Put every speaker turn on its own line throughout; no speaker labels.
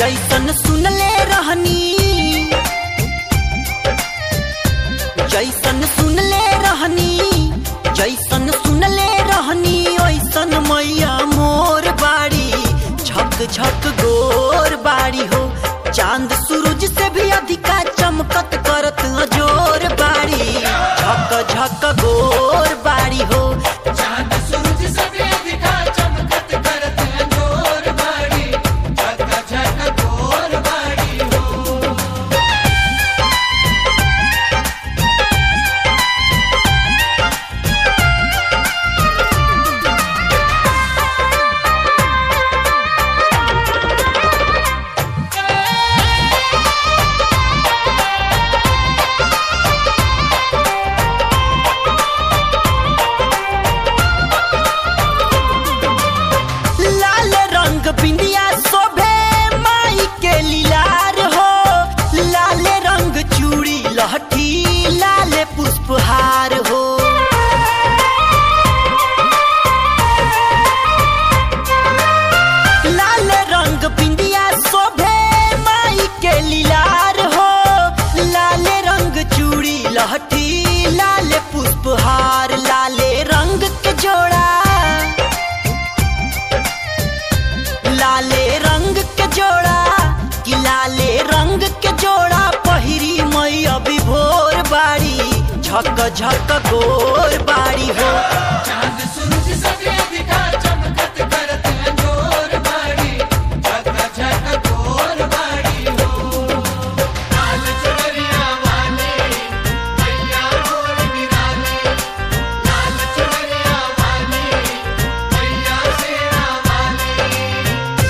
जैसन सुनले रहनी जैसन सुनले रहनी जैसन सुनले रहनी ओइसन मैया मोर बाड़ी झक झक गोर बाड़ी हो चांद सूरज से भी अधिका चमकत करत जोर बाड़ी झक झक गोर बाड़ी हो
चांद सूरज से भी अधिका चमकत करत अंजोर बाड़ी झक झक गोर बाड़ी हो
लाल रंग बिंदिया शोभे माई के लीलार हो लाल रंग चूड़ी लहठी लाल पुष्पहार हो लाल रंग बिंदिया शोभे माई के लीलार हो लाल रंग चूड़ी लहठी लाल पुष्पहार लाले रंग के जोड़ा लाले रंग के जोड़ा कि लाले रंग के जोड़ा पहिरी मई अभी भोर बाड़ी झक झक गोर बाड़ी हो
चांद सूरज से भी अधिका चमकत करत अंजोर बाड़ी झक झक गोर बाड़ी हो लाल चुनरिया वाले मैया मोर निराले लाल चुनरिया वाले मैया शेरा वाले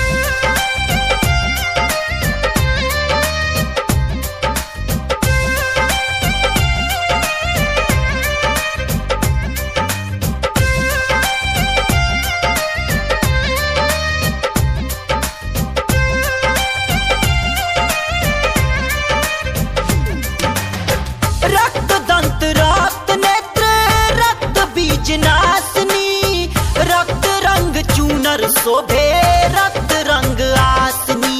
रक्त दंत रक्त नेत्र रक्त बीज नासनी रक्त रंग चूनर शोभे रक्त रंग आसनी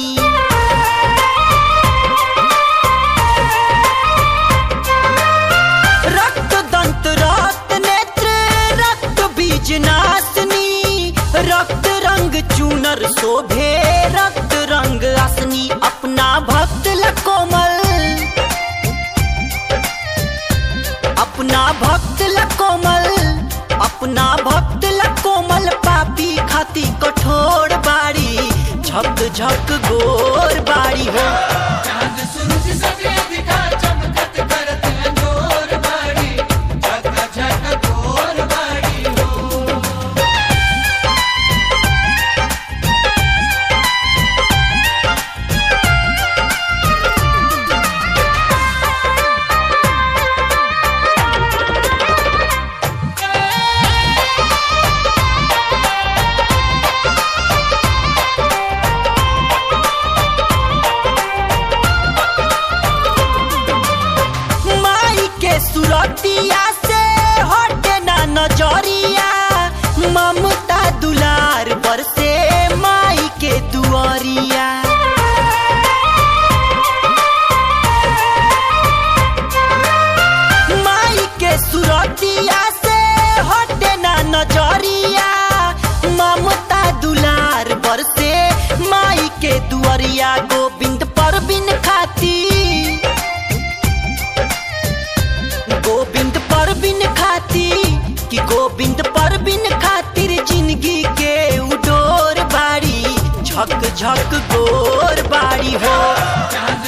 रक्त दंत रक्त नेत्र रक्त बीज नासनी रक्त रंग चूनर शोभे रक्त रंग आसनी अपना भक्त ल कोमल अपना भक्त ल कोमल अपना भक्त ल कोमल पापी खाती कठोर बाड़ी झक झक गोर बाड़ी हो
चांद सूरज से भी अधिका चमकत करत अंजोर बाड़ी झक झक गोर बाड़ी हो
माई के सुरतिया से हटे ना नजरिया ममता दुलार बरसे माई के दुआरिया माई के सुरतिया से हटे ना नजरिया ममता दुलार बरसे माई के दुआरिया गोविंद पर बिन खाती गोविंद पर बिन खाती कि गोविंद पर बिन खातिर जिंदगी के उडोर बाड़ी झक झक गोर बाड़ी हो
चांद